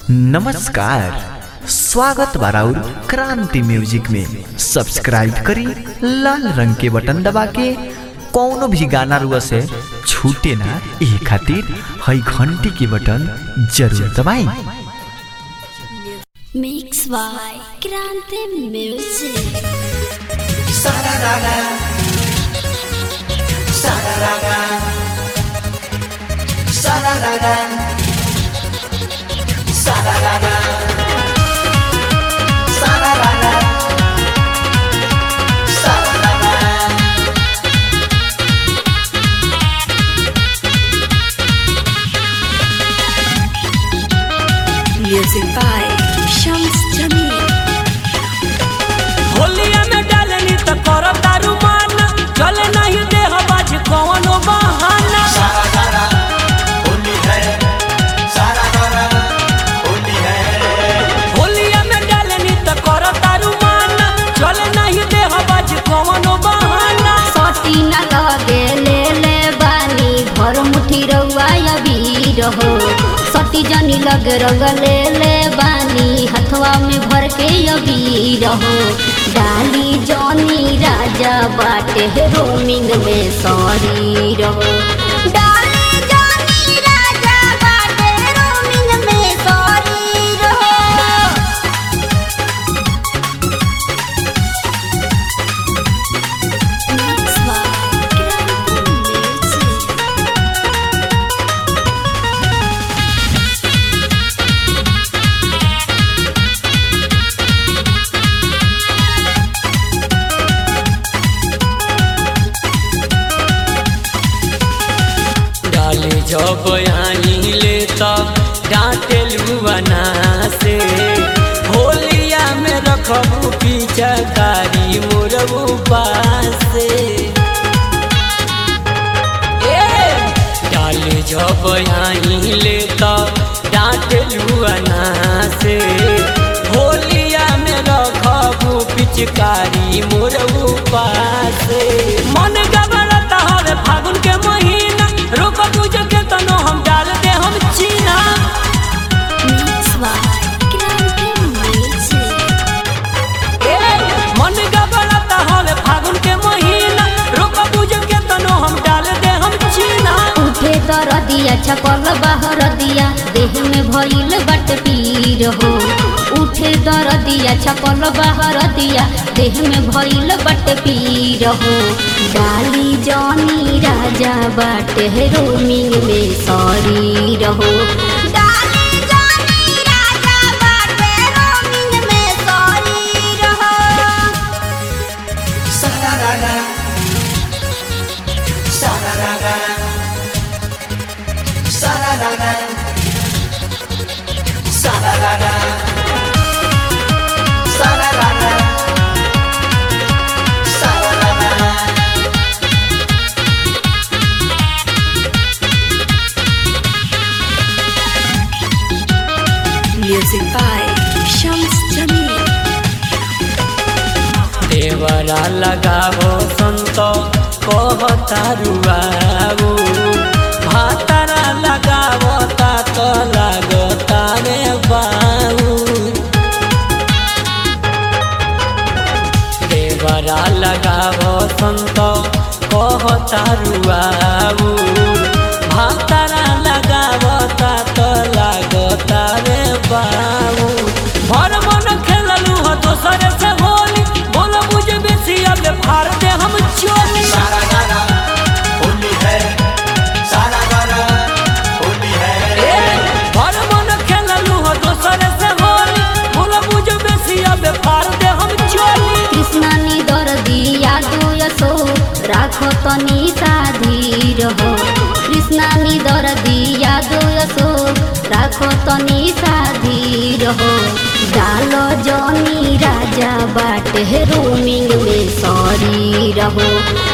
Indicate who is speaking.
Speaker 1: नमस्कार स्वागत बाराउर क्रांति म्यूजिक में सब्सक्राइब करी लाल रंग के बटन दबा के कौनो भी गाना रुआ से छूटे ना ये खातिर हई घंटी के बटन जरूर दबाई
Speaker 2: Mix by Grande Music. Music by Shams Jamil.
Speaker 3: होलिया में डालनी त कर दारू मान चले नहीं देह बाज कौनो बहाना होलिया में डालनी त कर दारू मान चले नहीं देह बाज कौनो बहाना
Speaker 2: सटी न लगे ले ले बानी भर मुठी रउआ अबीर हो सटी जनी लगे रंग ले ले बानी हथवा में भर के अबीर हो डाली जनी राजा बाटे रोमिंग में सॉरी रहो डाली जनी राजा बाटे रोमिंग में सॉरी रहो Mix by Grande Music.
Speaker 3: डाले जब आई ले त डांटे लुआना से होलिया में रखबू पीछा कारी मोरबू पासे डाले जब आई ले त डांटे लुआना से होलिया में रखबू पिचकारी मोरबू पासे मन गबड़ता हवे फागुन के महीना रोक पूज के तनो हम डाल दे हम चीना
Speaker 2: Mix by Grande Music.
Speaker 3: ए, मन गबड़ता हवे फागुन के महीना रोक पूज के तनो हम डाल दे हम चीना
Speaker 2: उठे तर दिया छपल बाहर दिया देह में भइल बट पीर हो उठे दर दिया छपल बाहर दिया देह में भइल बट पीर हो डाली जनी राजा बाटे रोमिंग में सॉरी रहो डाली जनी राजा बाटे रोमिंग में सॉरी रहो Music by Shams Jamil.
Speaker 3: देवरा लगावो संत कहतारुआऊ भातरा लगावो तात लागता रे बाऊ देवरा लगावो संत कहतारुआऊ भातरा लगावो तात लागता रे बाऊ भर मन खेललू ह दोसर से होली बोल बुझे बेसी अब फाड़ दे हम चोली ए, भर मन खेललू ह दोसर से होली बोल बुझे बेसी अब फाड़ दे हम चोली
Speaker 2: कृष्णा नी दर दिया दुयसो राखो तनी साधी रहो कृष्णा नी दर दिया दुयसो राखो तनी साधी रहो डालो जनी राजा बाटे रोमिंग में सॉरी रहो